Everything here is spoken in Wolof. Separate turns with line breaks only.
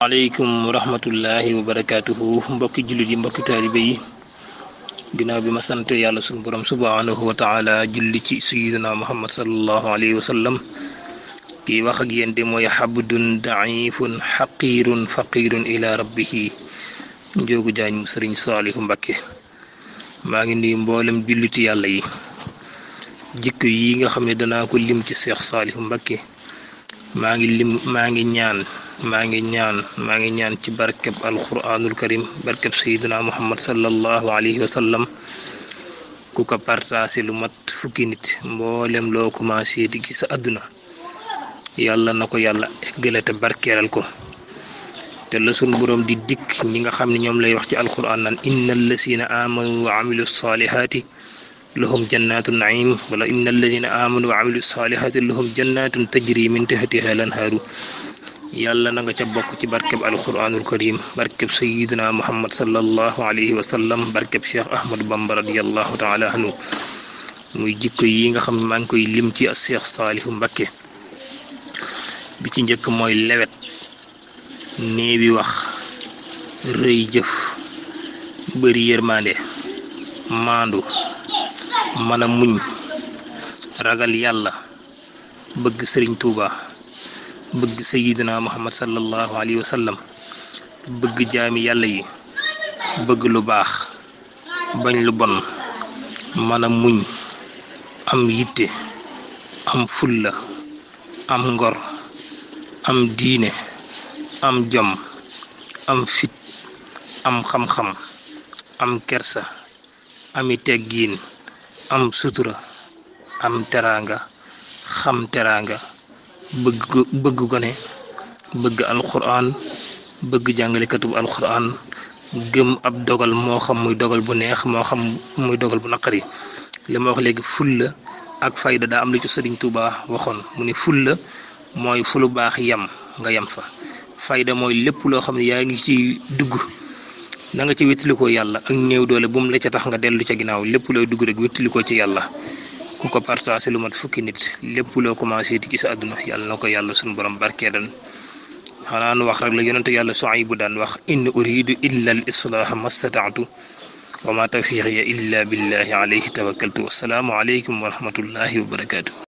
aleykum wa rahmatullahi wa barakaatuhu mbokki jullit yi mbokki taalibe yi ginnaaw bi ma sant yàlla sunu borom subhaanahu wa taala julli ci sayidina muhammad salallahu alayhi wa sallam kii wax ak yéen de mooy xabdun daifun xaqirun faqirun ila rabbihi njoogu jaañ mu sëriñ saalihu mbakke maa ngi nuyu mboolem julliti yàlla yi jikko yi nga xam ne danaa ko lim ci seex saalihu mbakke maa ngi lim maa ngi ñaan maa ngi ñaan maa ngi ñaan ci barkeb alquranul karim barkeb sayidina muhammad sallallahu alayhi wa sallam ku ko partagé lu mat fukki nit mboolem loo commencé di ci sa àdduna yàlla na ko yàlla eggale te barkeeral ko te la sun boroom di dikk ñi nga xam ne ñoom lay wax ci alquran naan inna allazina amanu wa amilu salihaati lahum jannatu naim wala inna allazina amanu wa amilu salihaati lahum jannatun tajri min tahtiha lanhaaru yàlla na nga ca bokk ci barkeb alquranul karim barkeb sayidina muhammad sallallahu alayhi wa sallam barkeb cheikh ahmadu bamba radiallahu taala anhu muy jikko yi nga xam ne maa ngi koy lim ci cheikh saalihu mbakke bi ci njëkk mooy lewet néewi wax rëy jëf bëri yërmande maandu mën a muñ ragal yàlla bëgg sëriñ tuuba bëgg sayidina muhammad sallallahu alayhi wa sallam bëgg jaami yàlla yi bëgg lu baax bañ lu bon mën a muñ am yitte am fulla am ngor am diine am jom am fit am xam-xam am kersa ami teggiin am sutura am teraanga xam teraanga bëgg bëgg gone bëgg alquran bëgg jàngalekatub alquran gëm ab dogal moo xam muy dogal bu neex moo xam muy dogal bu naqari li ma wax léegi fulla ak fayda daa am lu ci sëriñ Tuuba waxoon mu ne fulla mooy fu lu baax yem nga yem fa fayda mooy lépp loo xam ne yaa ngi ci dugg na nga ci wéttalikoo yàlla ak néew doole bu mu la ca tax nga dellu ca ginnaaw lépp looy dugg rek wéttalikoo ci yàlla ku ko partagé lu mat fukki nit lépp loo commencé di gis àdduna yàlla na ko yàlla suñu borom barkeelan xanaa nu wax rek la yonente yàlla Suaybu daan wax in uridu illa al islaaha mastataatu wa ma tawfiqiya illa billahi alayhi tawakkaltu wassalaamu aleykum wa rahmatullahi wa barakaatu